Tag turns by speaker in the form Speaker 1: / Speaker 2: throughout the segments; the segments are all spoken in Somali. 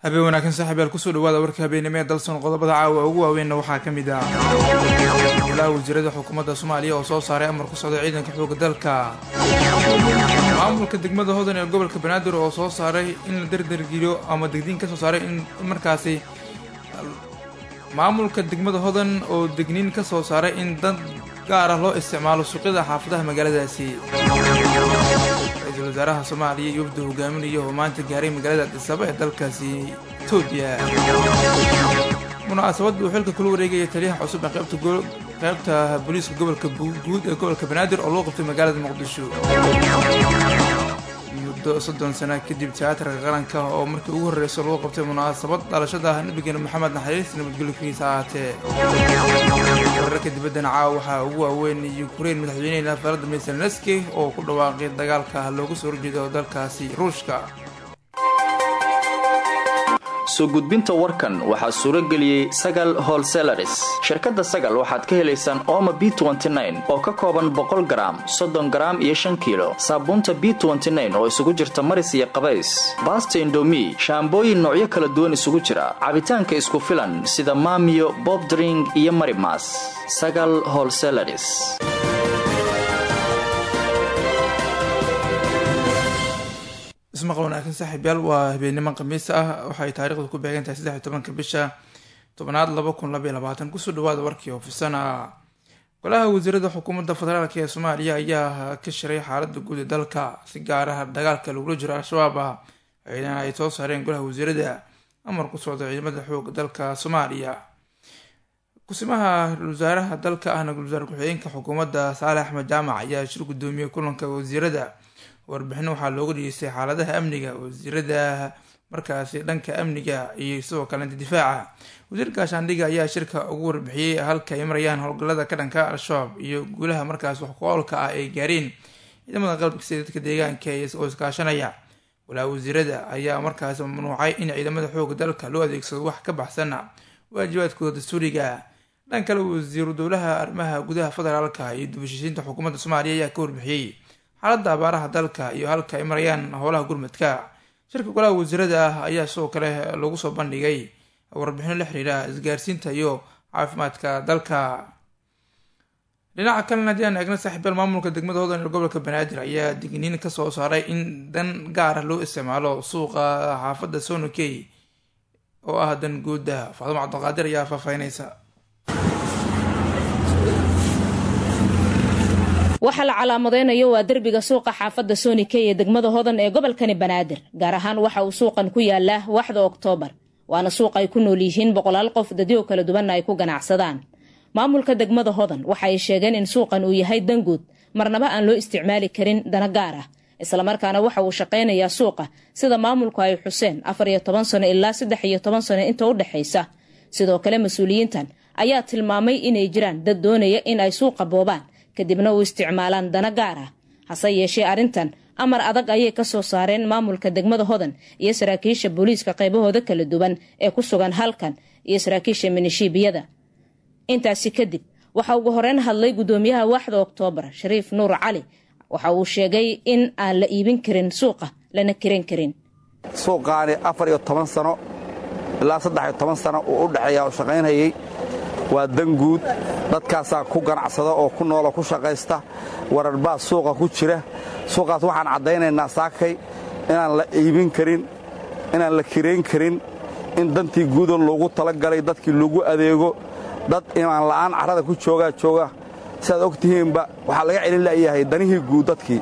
Speaker 1: habeen wanaagsan saaxiibyaal kusoo dhawaada warka habeenimo ee dalson qodobada caawa ugu waaweynna waxaa ka mid ah golaha wasiirada xukuumadda soomaaliya oo soo saaray amar ku socda ciidanka xooga dalka maamulka degmada hodan ee gobolka banaadir oo soo saaray in la dardargeliyo ama degdiin ka soo saaray in markaasi maamulka degmada hodan oo degniin ka soo saaray in dad gaar ah loo isticmaalo suuqyada xaafadaha magaaladaasi ra-iisul wasaaraha soomaaliya iyo wafda hogaaminaya oo maanta gaaray magaalada adisaba ee dalkaasi etoobiya munaasabadda uu xilka kula wareegaya taliyaha cusub ee qaybta qaybta booliiska gobolka guud ee gobolka banaadir oo loo qabtay magaalada muqdisho muddo soddon sana kadib tiyaatarka qaranka oo markii ugu horreysa loo qabtay munaasabad dhalashada nabigeena maxamed naxariis nabadgelyokiisa ahaatee wararka dibaddana caawa waxaa ugu waaweyn yukrain madaxweynehena valadimir zelenski oo ku dhawaaqay dagaalka loogu soo horjeedo dalkaasi ruushka
Speaker 2: soo gudbinta warkan waxaa suuro geliyey sagal holselaris shirkadda sagal waxaad ka helaysaan ooma b oo ka kooban boqol garaam soddon garaam iyo shan kiilo saabuunta b oo isugu jirta maris iyo qabays baasta indomi shaambooyin noocyo kala duwan isugu jira cabitaanka isku filan sida maamiyo bobdring iyo marimas sagal holselaris
Speaker 1: ismaqal wanaagsan saaxiibyaal waa habeenimo khamiis ah waxay taariikhdu ku beegan tahay saddex iyo tobanka bisha tobnaad laba kun labaiyo labaatan kusoo dhawaada warkii oofisana golaha wasiirada xukuumadda federaalk ee soomaaliya ayaa ka shiray xaalada guud ee dalka si gaar ah dagaalka lagula jiro al-shabaab ah ayna ay soo saareen golaha wasiirada amar ku socda ciidamada xooga dalka soomaaliya kusimaha wasaaraha dalka ahna wasaar ku-xigeenka xukuumadda saale axmed jaamac ayaa shir gudoomiyey kulanka wasiirada warbixino waxaa looga dhigeystay xaaladaha amniga wasiirada markaasi dhanka amniga iyo sidoo kalenta difaaca wasiir gaashaandhiga ayaa shirka ugu warbixiyey halka ay marayaan howlgallada ka dhanka al-shabaab iyo guulaha markaas wax ku-oolka ah ay gaareen ciidamada qalbkisa dadka deegaanka oo iskaashanaya golaha wasiirada ayaa markaas mamnuucay in ciidamada xooga dalka loo adeegsado wax ka baxsana waajibaadkooda dastuuriga dhan kale wasiiru dowlaha arrimaha gudaha federaalka iyo dubashisiinta xukuumadda soomaaliya ayaa ka warbixiyey xaaladda abaaraha dalka iyo halka ay marayaan howlaha gurmadka shirka golaha wasiirada ah ayaa sidoo kale lagu soo bandhigay warbixino la xiriira isgaarsiinta iyo caafimaadka dalka dhinaca kalena haddii aan eegna saaxiibyaal maamulka degmada hodan ee gobolka banaadir ayaa digniin kasoo saaray in dan gaar ah loo isticmaalo suuqa xaafadda sonokey oo ah dan guuda faadimo cabdiqaadir ayaa faahfaahinaysa
Speaker 3: waxaa la calaamadeynayo waa derbiga suuqa xaafadda sonikey ee degmada hodan ee gobolkani banaadir gaar ahaan waxa uu suuqan ku yaalaa waxda oktoobar waana suuq ay ku nool yihiin boqolaal qof dadyo kala duwanna ay ku ganacsadaan maamulka degmada hodan waxa ay sheegeen in suuqan uu yahay danguud marnaba aan loo isticmaali karin dana gaar ah islamarkaana waxa uu shaqaynayaa suuqa sida maamulku ay xuseen afar iyo toban sano ilaa saddex iyo toban sano inta u dhexaysa sidoo kale mas-uuliyiintan ayaa tilmaamay inay jiraan dad doonaya in ay suuqa boobaan kadibna u isticmaalaan dana gaar ah hase yeeshee arrintan amar adag ayay ka soo saareen maamulka degmada hodan iyo saraakiisha booliiska qaybahooda kala duwan ee ku sugan halkan iyo saraakiisha minishiibiyada intaasi kadib waxa ugu horeyn hadlay gudoomiyaha waaxda oktoobar shariif nuur cali waxa uu sheegay in aan la iibin karin suuqa lana kiran karin
Speaker 4: suuqaani afar iyo toban sano ilaa saddex iyo toban sano uu u dhexeeya oo shaqaynhayay waa danguud dadkaasaa ku ganacsada oo ku nooloo ku shaqaysta wararbaa suuqa ku jira suuqaas waxaan caddaynaynaa saakay inaan la iibin karin inaan la kirayn karin in dantii guuda loogu talagalay dadkii lagu adeego dad imaan la'aan carrada ku joogaa jooga siaad og tihiinba waxaa laga celin la'yahay danihii guud dadkii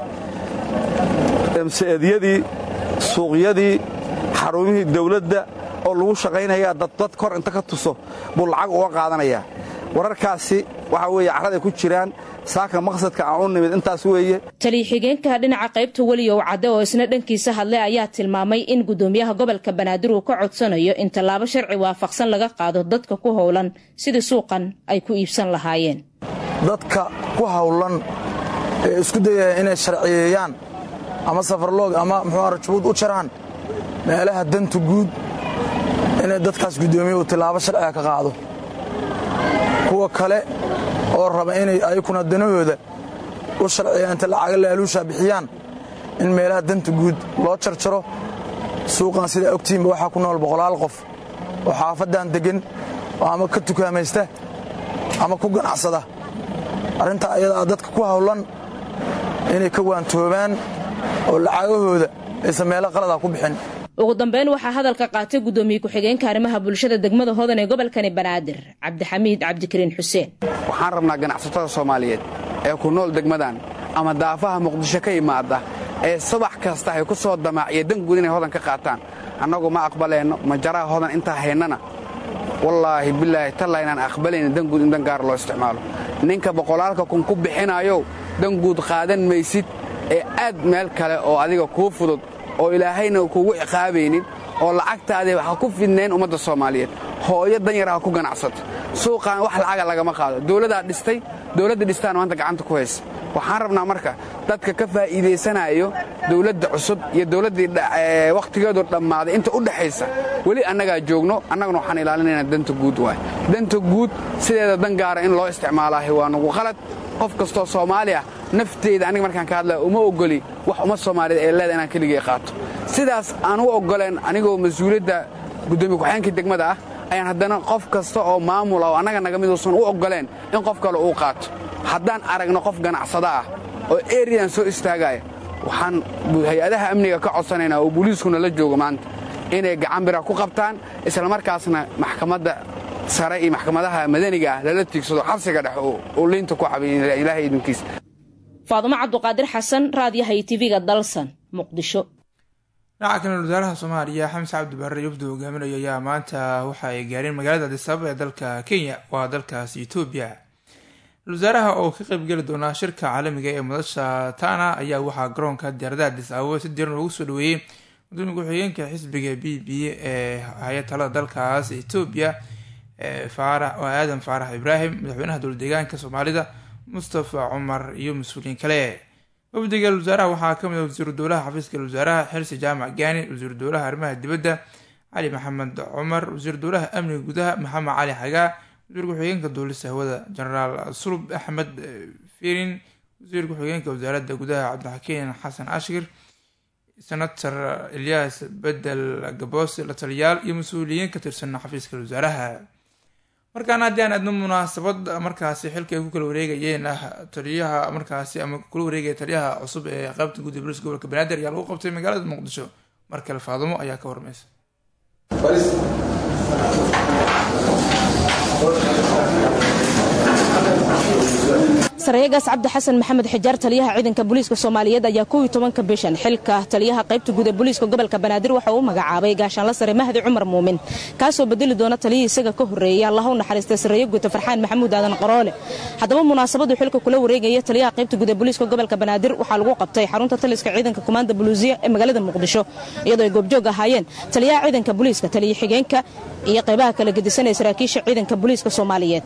Speaker 4: emseedyadii suuqyadii xarumihii dawladda oo lagu shaqaynayaa dad kor inta ka tuso buu lacag uga qaadanayaa wararkaasi waxa weeye carraday ku jiraan saaka maqsadka aan u nimid intaas weeye
Speaker 3: taliya-xigeenka dhinaca qaybta weliyow cadde oo isna dhankiisa hadlay ayaa tilmaamay in gudoomiyaha gobolka banaadir uu ka codsanayo in tallaabo sharci waafaqsan laga qaado dadka ku howlan sidii suuqan ay ku iibsan lahaayeen
Speaker 5: dadka ku howlan ee isku dayaya inay sharciyeeyaan ama safarloog ama muxuu rajabuud u jaraan meelaha danta guud inay dadkaas guddoomiye uu tillaabo sharciga ka qaado kuwa kale oo raba inay ayakuna danahooda u sharciya inta lacaga laaluushaa bixiyaan in meelaha danta guud loo jarjaro suuqan sidaa ogtihiinba waxaa ku nool boqolaal qof oo xaafaddan deggan oo ama ka tukaamaysta ama ku ganacsada arrintaa ayadaa dadka ku hawlan inay ka waantoobaan oo lacagahooda aysan meelo qalada ku bixin
Speaker 3: ugu dambeyn waxaa hadalka qaatay guddoomiye ku-xigeenka arrimaha bulshada degmada hodan ee gobolkani banaadir cabdixamiid cabdikariin xuseen
Speaker 6: waxaan rabnaa ganacsatada soomaaliyeed ee ku nool degmadan ama daafaha muqdisho ka yimaada ee subax kasta ay ku soo damaaciya danguud inay hodan ka qaataan annagu ma aqbaleenno majaraha hodan intaa haynana wallaahi bilaahi talla inaan aqbalayna danguud in dangaar loo isticmaalo ninka boqolaalka kun ku bixinayow danguud qaadan maysid ee aad meel kale oo adiga kuu fudud oo ilaahayna kuugu ciqaabaynin oo lacagtaadii ha ku fidnayn ummadda soomaaliyeed hooyo danyar ha ku ganacsato suuqaan wax lacaga lagama qaado dowladaa dhistay dowladda dhistaan maanta gacanta ku haysa waxaan rabnaa marka dadka ka faa'iidaysanayo dowladda cusub iyo dowladdii wakhtigeedu dhammaaday inta u dhexaysa weli annagaa joogno annaguna waxaan ilaalinaynaa danta guud waay danta guud sideeda dan gaara in loo isticmaalaahi waa nugu qalad qof kastoo soomaali ah nafteeda aniga markaan ka hadlaya uma ogoli wax ummad soomaaliyeed ee leeda inaan keligay qaato sidaas aan u oggoleen anigoo mas-uuliyadda guddoomiye ku-xigeenka degmada ah ayaan haddana qof kasta oo maamula oo annaga naga miduusan u oggoleen in qof kale uu qaato haddaan aragno qof ganacsada ah oo eriyan soo istaagaya waxaan hay-adaha amniga ka codsanaynaa oo booliiskuna la joogo maanta inay gacan bira ku qabtaan islamarkaasna maxkamadda sare iyo maxkamadaha madaniga ah lala tiigsado xabsiga dhex oo liinta ku cabiya ilaahay idinkiisa
Speaker 3: faadumo cabduqaadir xasan raadiyaha iyo tv-ga dalsan muqdisho
Speaker 1: dhinaca kale wasaaraha soomaaliya xamse cabdi barre yufdu hogaaminayo ayaa maanta waxa ay gaareen magaalada adisababa ee dalka kenya waa dalkaas etoobiya wasaaraha oo ka qeybgeli doona shirka caalamiga ee madasha tana ayaa waxaa garoonka diyaaradaha adis ababa si diran loogu soo dhaweeyey gudoomiye ku-xigeenka xisbiga b b ee haya talada dalkaas etoobiya faarax oo aadan faarax ibraahim madaxweynaha dowla deegaanka soomaalida mustafa cumar iyo mas-uuliyiin kale wafdiga wasaaraha waxaa kamid ah wasiiru dowlaha xafiiska wasaaraha xilsi jaamac gaani wasiiru dowlaha arrimaha dibadda cali maxamed cumar wasiiru dowlaha amniga gudaha maxamed cali xagaa wasiir ku-xigeenka duulista hawada jenaraal sulub axmed firin wasiir ku-xigeenka wasaaradda gudaha cabdixakiin xasan ashkir senator elyaas bedel gaboose la taliyaal iyo mas-uuliyiin ka tirsan xafiiska wasaaraha markaana haddii aan adno munaasabad markaasi xilka ay ku kala wareegayeen ah taliyaha markaasi ama kula wareegaya taliyaha cusub ee qaybta gudda booliska gobolka banaadir ayaa lagu qabtay magaalada muqdisho markale faadumo ayaa ka warmaysa
Speaker 3: sarayagaas cabdi xasan maxamed xijaar taliyaha ciidanka booliiska soomaaliyeed ayaa kow iyo tobanka bishan xilka taliyaha qaybta guud ee booliiska gobolka banaadir waxa uu magacaabay gaashaanla sare mahdi cumar muumin kaasoo bedeli doona taliyihii isaga ka horreeyay allah u naxariistay sareeyo guuta farxaan maxamuud aadan qaroole haddaba munaasabadu xilka kula wareegaya taliyaha qaybta guud ee booliiska gobolka banaadir waxaa lagu qabtay xarunta taliska ciidanka kumaanda buluusiya ee magaalada muqdisho iyadoo ay goobjoog ahaayeen taliyaha ciidanka booliiska taliya xigeenka iyo qaybaha kala gedisan ee saraakiisha ciidanka booliiska soomaaliyeed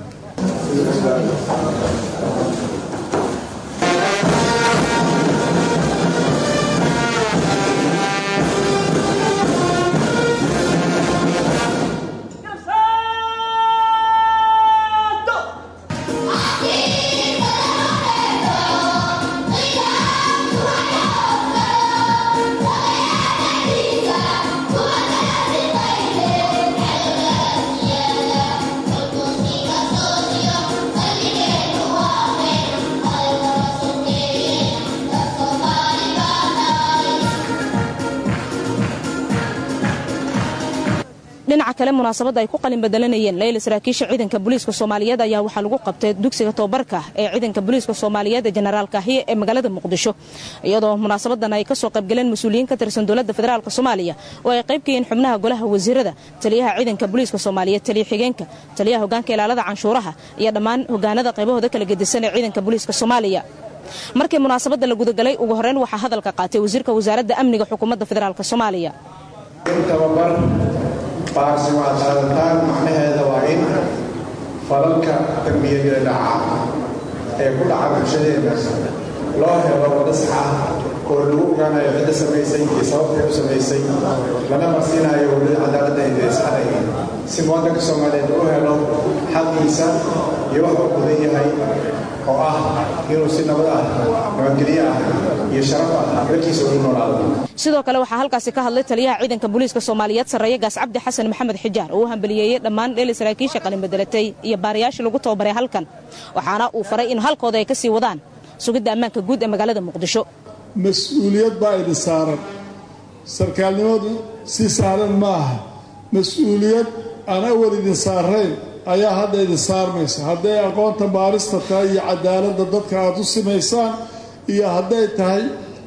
Speaker 3: dhinaca kale munaasabadda ay ku qalin bedelanayeen leyla saraakiisha ciidanka booliiska soomaaliyeed ayaa waxaa lagu qabtay dugsiga tobabarka ee ciidanka booliiska soomaaliyeed ee jenaraal kaahiye ee magaalada muqdisho iyadoo munaasabadan ay kasoo qaybgaleen mas-uuliyiin ka tirsan dowladda federaalk soomaaliya oo ay qayb ka yihiin xubnaha golaha wasiirada taliyaha ciidanka booliiska soomaaliyeed taliya xigeenka taliyaha hogaanka ilaalada canshuuraha iyo dhammaan hogaanada qaybahooda kala gedisan ee ciidanka booliiska soomaaliya markii munaasabadda la gudagalay ugu horreyn waxaa hadalka qaatay wasiirka wasaaradda amniga xukuumadda federaalk soomaaliya
Speaker 7: baarsi waa qaadataan macnaheeda waa in falalka dambiyada dhaca ee ku dhaca bulshadeenna loo helo wada sax ah oo lagu ogaanayo cidda samaysay iyo sababtay u samaysay lana marsiinayo weli cadaaladda indeysxanay si muwadanka soomaaliyeed u helo xaqiisa iyo wax uu mudan yahay oo ah inuu si nabad ah nabadgelyo ah iyo sharaf ah dalkiisa ugu noolaado
Speaker 3: sidoo kale waxaa halkaasi ka hadlay taliyaha ciidanka booliiska soomaaliyeed sarreeye gaas cabdi xasan maxamed xijaar oo u hambaliyeeyey dhammaan dheeli saraakiisha qalinbedelatay iyo baarayaashii lagu tababaray halkan waxaana uu faray in halkooda ay ka sii wadaan sugidda ammaanka guud ee magaalada muqdisho
Speaker 8: mas-uuliyad baa idin saaran sarkaalnimadu si saaran ma aha mas-uuliyad aan awal idin saarayn ayaa hadda idin saarmaysa hadday aqoonta baarista tahay iyo cadaaladda dadka aada u simaysaan iyo hadday tahay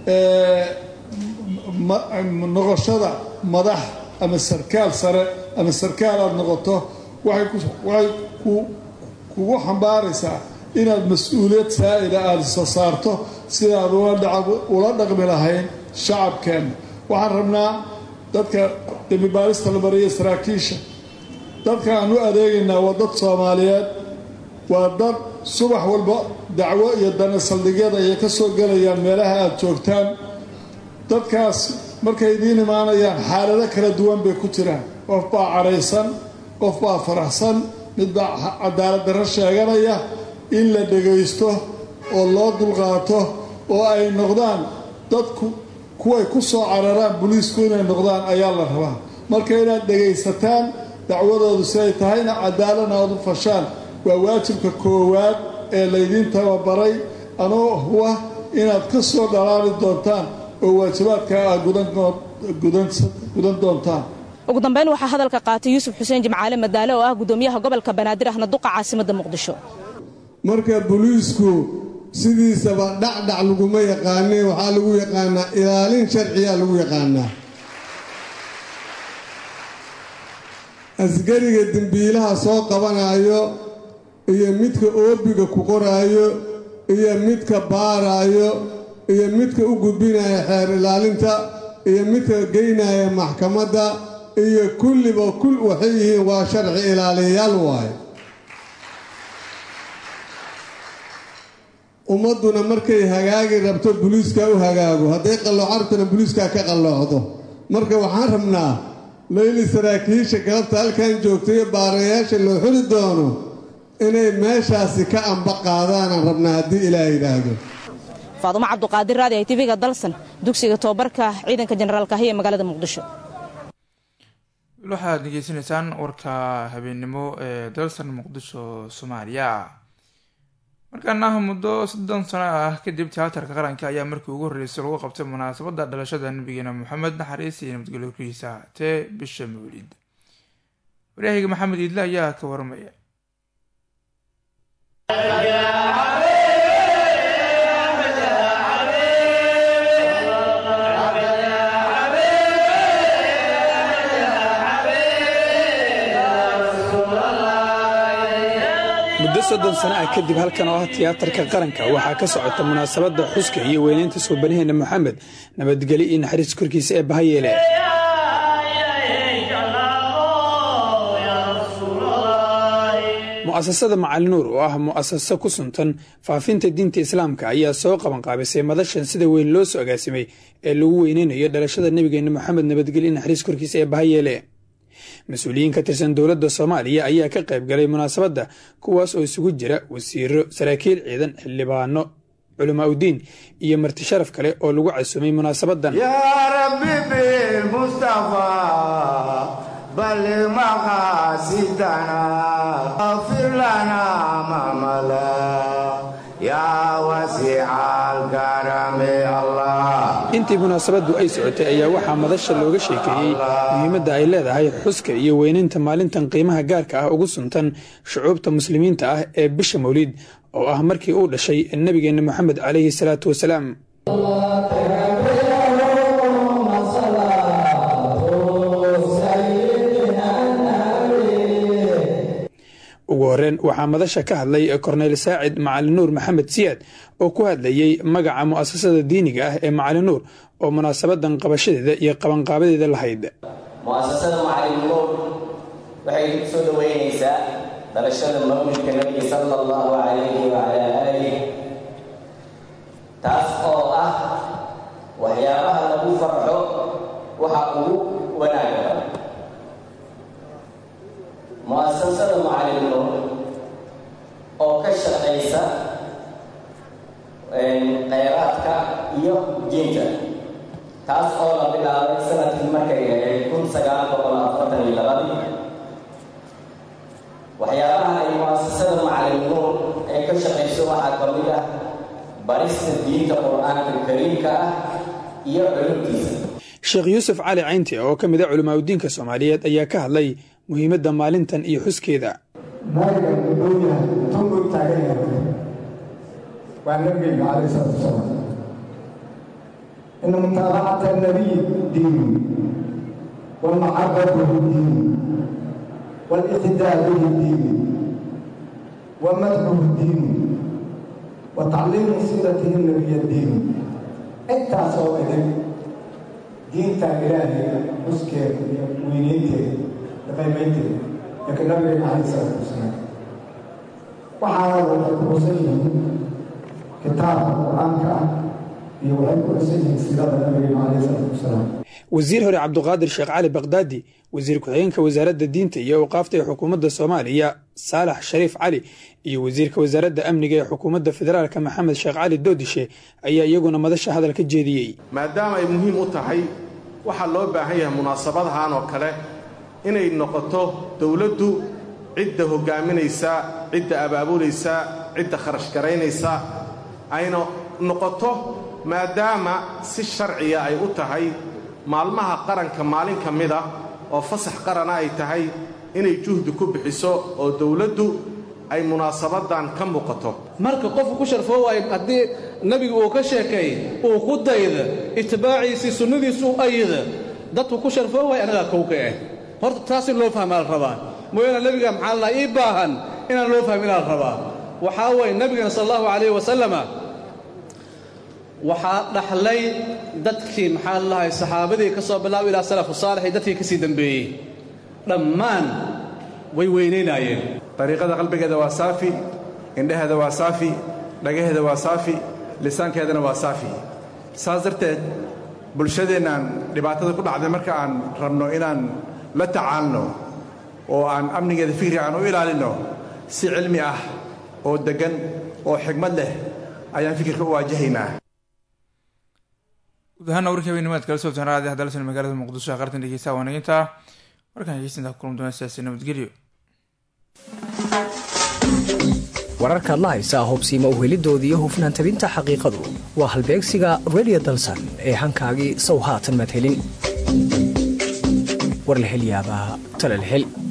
Speaker 8: noqoshada madax ama sarkaal sare ama sarkaal aada noqoto waxay kugu xambaaraysaa inaad mas-uuliyad saa'ida aada isa saarto sidaad ula dhaqmi lahayn shacabkeenna waxaan rabnaa dadka dembibaarista la mariya saraakiisha dadka aan u adeegaynaa waa dad soomaaliyeed waa dad subax walba dacwo iyo dana saldhigyada ayay ka soo gelayaan meelaha aada joogtaan dadkaas markay idiin imaanayaan xaalado kala duwan bay ku jiraan qof baa cadhaysan qof baa faraxsan mid baa cadaalad darro sheeganaya in la dhegaysto oo loo dulqaato oo ay noqdaan dadku kuway ku soo cararaan boliisku inay noqdaan ayaa la rabaa marka inaad dhegaysataan dacwadoodu siday tahayna cadaaladna aad u fashaan waa waajibka koowaad ee laydiin tababaray anoo huwa inaad ka soo dhalaali doontaan oo waajibaadka aad gudan doontaan
Speaker 3: ugu dambayn waxaa hadalka qaatay yuusuf xuseen jimcaale madaale oo ah gudoomiyaha gobolka banaadir ahna duqa caasimadda muqdisho
Speaker 9: marka boliisku sidiisaba dhacdhac laguma yaqaane waxaa lagu yaqaanaa ilaalin sharciyaa lagu yaqaanaa askariga dembiilaha soo qabanaayo iyo midka oobiga ku qoraayo iyo midka baaraayo iyo midka u gudbinaya xeer ilaalinta iyo midka geynaya maxkamadda iyo kulliba kul waxay yihiin waa sharci ilaaliyayaal waaye ummadduna markay hagaagi rabto buliiskaa u hagaago hadday qalloocartana buliiskaa ka qalloocdo marka waxaan rabnaa layli saraakiisha galabta halkan joogtayo baarayaasha loo xuli doono inay meeshaasi ka amba qaadaanaan rabnaa haddii ilaah yidhaahdo
Speaker 3: faadumo cabduqaadir raadi ay tv-ga dalsan dugsiga tobabarka ciidanka jenaraal kahiya ee magaalada muqdisho
Speaker 1: waxaad degeysanaysaan warka habeennimo ee dalsan muqdisho soomaaliya markaana muddo soddon sano ah kadib tiyaatarka qaranka ayaa markii ugu horreysay lagu qabtay munaasabadda dhalashada nabigeena moxamed naxariis iyo nabadgelyokiisa tee bisha mawlid waryahiga maxamed iidle ayaa ka warmaya
Speaker 10: muddo soddon sano ah kadib halkan oo ah tiyaatarka qaranka waxaa ka socota munaasabadda xuska iyo weynaynta suubanaheena moxamed nabadgelyo iyo naxariis korkiisa ee bahayeele mu'asasada macalinuur oo ah mu'asaso ku suntan faafinta diinta islaamka ayaa soo qabanqaabisay madashan sida weyn loo soo agaasimay ee lagu weyneynayo dhalashada nebigeena moxamed nabadgelyo iyo naxariis korkiisa ee bahayeele mas-uuliyiin ka tirsan dowladda soomaaliya ayaa ka qayb galay munaasabadda kuwaas oo isugu jira wasiiro saraakiil ciidan xildhibaano culamaa udiin iyo marti sharaf kale oo lagu casuumay munaasabaddan
Speaker 11: yaa rabbi bilmustafa ballig maqaasidana afir lana mamala yaa wasiicaalkarame allah
Speaker 10: intii munaasabaddu ay socotay ayaa waxaa madasha looga sheekeeyey muhiimadda ay leedahay xuska iyo weynaynta maalintan qiimaha gaarka ah ugu suntan shucuubta muslimiinta ah ee bisha mawliid oo ah markii uu dhashay nebigeenna moxamed calayhi salaatu wasalaam ugu horreyn waxaa madasha ka hadlay korneyl saacid macalinuur maxamed siyaad oo ku hadlayey magaca mu'asasada diiniga ah ee macalinuur oo munaasabadan qabashadeeda iyo qabanqaabadeeda lahayd
Speaker 12: mu'asasada macalinuur waxay ku soo dhoweynaysaa dhalashada mawlidka nebiga sala allahu calayhi wacalaa aalih taas oo ah waxyaabaha lagu farxo waxa ugu wanaaga badan mu'asasada macalin nuur oo ka shaqaysa khayraadka iyo diinta taas oo la bilaabay sanadkii markay ahayd kun sagaal boqol afartan iyo labadii waxyaabaha ay mu'asasada macalin nuur ee ka shaqayso waxaa ka mid ah barista diinta qur-aanka kariimka ah iyo culumtiisa
Speaker 10: sheekh yuusuf cali caynti oo ka mid a culimaadudiinka soomaaliyeed ayaa ka hadlay muhiimadda maalintan iyo xuskeeda
Speaker 13: nabiga wuxuu yahay tunbuu taagan yahay waa nabigeyga calayhi salaatu wasalaam ina mutaabacata nabiy diin walmaxabatuhu diin والاقتداء به الدين ومدحه الدين وتعليم سيرته النبي الدين انت صوتك دينتا إلهي مسكر وينينتي لقيمينتي لكن النبي عليه الصلاة والسلام وحاول الرسل كتاب القرآن يوحي الرسل سيرة النبي عليه الصلاة والسلام
Speaker 10: wasiir hore cabduqaadir sheekh cali bakdaadi wasiir ku-xigeenka wasaaradda diinta iyo awqaafta ee xukuumadda soomaaliya saalax shariif cali iyo wasiirka wasaaradda amniga ee xukuumadda federaalka maxamed sheekh cali doodishe ayaa iyaguna madasha hadal ka jeediyey
Speaker 14: maadaama ay muhiim u tahay waxaa loo baahan yahay munaasabadahan oo kale inay noqoto dowladdu cidda hoggaaminaysa cidda abaabulaysa cidda kharash garaynaysa ayna noqoto maadaama si sharciya ay u tahay maalmaha qaranka maalin ka mid ah oo fasax qarana ay tahay inay juhdi ku bixiso oo dowladdu ay munaasabaddan ka muuqato
Speaker 15: marka qofku ku sharfoo waayo haddii nebigu uu ka sheekeey uu ku dayda itibaaciisii sunnadiisu u ayida dadku ku sharfoo waay anagaa kowka ah horta taas in loo fahmaa la rabaa mooyaane nebiga maxaa la ii baahan inaan loo fahminaa la rabaa waxaa weeye nebigana sal allahu calayhi wasalama waxaa dhaxlay dadkii maxaa lalahay saxaabadii ka soo bilaaba ilaa salafu saalix iyo dadkii ka sii dembeeyey dhammaan way weynaynaayeen
Speaker 16: dariiqada qalbigeeda waa saafi indhaheeda waa saafi dhagaheeda waa saafi lisaankeedana waa saafi saas darteed bulshadeennaan dhibaatada ku dhacday marka aan rabno inaan la tacaalno oo aan amnigeeda fikri aan u ilaalinno si cilmi ah oo deggan oo xigmad leh ayaan fikirka u waajahaynaa
Speaker 1: guud ahaana warkii habeenimaad kala soobtaan raadi hadalsan magaalada muqdisho ee qartan dhegeysaa waanaginta warkan hegeysinta ku kulan doona siyaasi nabadgelyo
Speaker 17: wararkaad la haysaa hubsiima uhelidoodii iyo hufnaan tabinta xaqiiqadu waa halbeegsiga redio dalsan ee hankaagii sow haatan maad helin war la hel yaabaa tale la hel